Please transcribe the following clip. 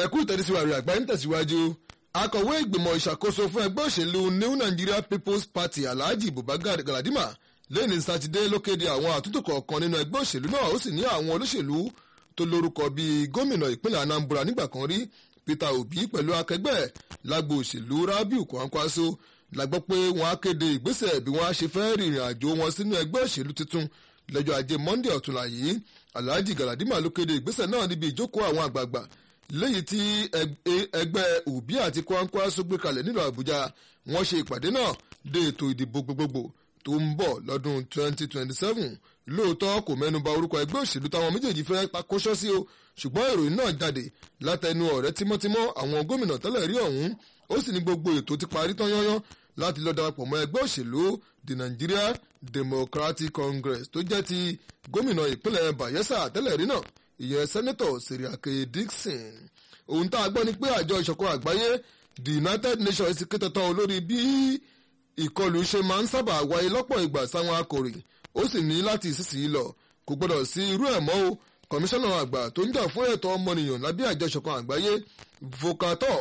ẹ̀kú ìtẹ̀síwájú àgbáyé ń tẹ̀síwájú akọ̀wé ìgbìmọ̀ ìṣàkóso fún ẹgbẹ́ òṣèlú new nigeria people's party alhaji bubagar galadima lẹ́ni sátidé ló kéde àwọn àtúntò kọ̀ọ̀kan nínú ẹgbẹ́ òṣèlú náà ó sì ní àwọn olóṣèlú tó lórúkọ bíi gómìnà ìpínlẹ̀ anambra nígbà kan rí peter obi pẹ̀lú akẹgbẹ́ lágbo òṣèlú rabiu kwankwaso la gbọ́ pé wọ́n á kéde ìgbésẹ̀ bí wọ́n á ṣe fẹ́ rìnrìn àjò wọn sínú ẹgbẹ́ òṣèlú tuntun lọ́jọ́ ajé monday ọ̀túnla yìí alhaji galadima ló kéde ìgbésẹ̀ náà níbi ìjókòó àwọn àgbààgbà léyìí tí ẹgbẹ́ òbí àti kwankwaso gbé kalẹ̀ nílùú àbújá wọ́n ṣe ìpàdé náà dé ètò ìdìbò gbogbogbò tó ń bọ̀ lọ́dún 2027 lóòótọ́ kò mẹ́nuba orúkọ ẹgbẹ́ òṣèlú táwọn méjèèjì fẹ́ pakóṣọ́ sí o ṣùgbọ́n ìròyìn náà jáde látẹnu ọ̀rẹ́ tímọ́tímọ́ àwọn gómìnà tẹ́lẹ̀ rí ọ̀hún ó sì ní gbogbo ètò ti parí tán yányán láti lọ darapọ̀ mọ́ ẹgbẹ́ òṣèlú the Nigeria Democratic Congress tó jẹ́ ti gómìnà ìpínlẹ̀ Bayelsa tẹ́lẹ̀ rí náà ìyẹn sẹ́nẹ́tọ̀ Seriake Dixon ohun tá a gbọ́ ni pé àjọ ìṣọ̀kan àgbáyé the United Nations ti ké tọ́tọ́ olórí bí ìkọlù ṣe máa ń sábà wáyé lọ́pọ̀ ìgbà sáwọn akọ̀ròyìn ó sì ní láti ìsinsìnyí lọ kò gbọdọ̀ sí irú ẹ̀ mọ́ o kọmíṣánná àgbà tó ń jà fún ẹ̀tọ́ ọmọnìyàn lábẹ́ àjọ ìṣọ̀kan àgbáyé vocator